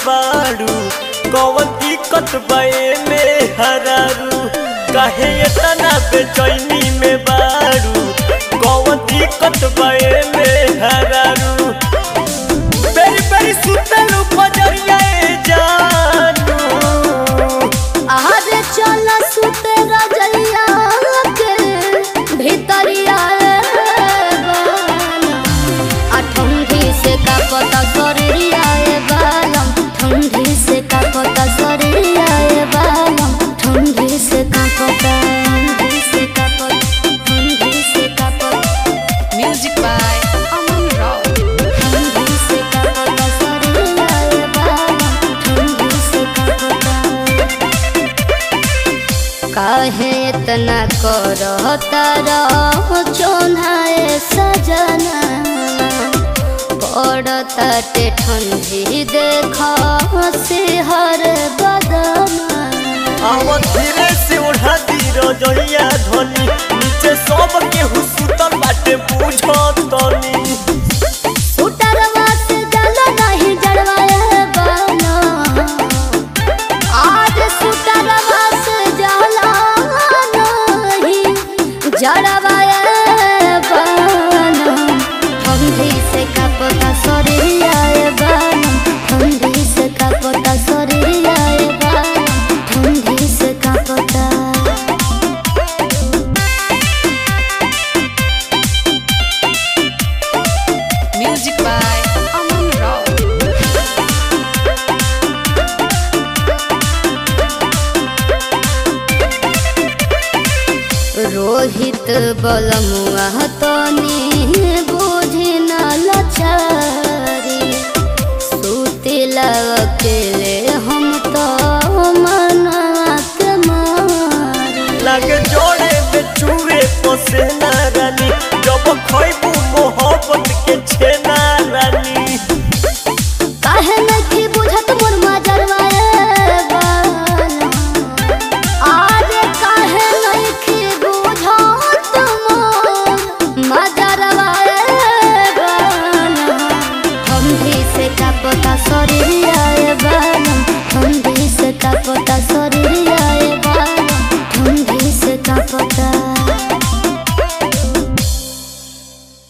बाड़ू कौन दिक्कत बे में हरारू काहे इतना बेचैनी में बाड़ू कौन दिक्कत बे में हरारू बेरी बेरी सुतलू पजरिया जानू आरे चल सुते रजलिया के भीतरिया आ ठंडी से का पता शरीरिया ए बालम ठंडी से का पता शरीरिया ए बालम ठंडी से का पता ठंडी से का पता ठंडी से का पता Music by Aman Rao. ठंडी से का पता शरीरिया ए बालम ठंडी से का पता काहे इतना करता रहो चोनाए सजना पड़ता ते ठंडी देखा से हर बदना आवा धीरे से उड़ा दी रजैया धनी नीचे सब के हुसुतल बाटे बुझतनी सुटरवा से जल नहीं जड़वाए बना आज सुटरवा से जल नहीं जड़वाए बना ठंडी से कपता शरीरिया बना ठंडी से कपता शरीरिया बना ठंडी से कपता Music by Aman Rao. Rohit बलमुआ तनी बुझी न लचारी सुतिला अकेले हम तो मनवा के मारी लागे जोड़े में चूहे पसेना रानी जब खैबू मोहब्बत के छेना रानी काहे नहीं बुझत मोर मजरवाए बाला आज काहे नहीं बुझत मोर मजरवाए बाला ठंडी से कपता शरीरिया बाला ठंडी से कपता शरीरिया बाला ठंडी से कपता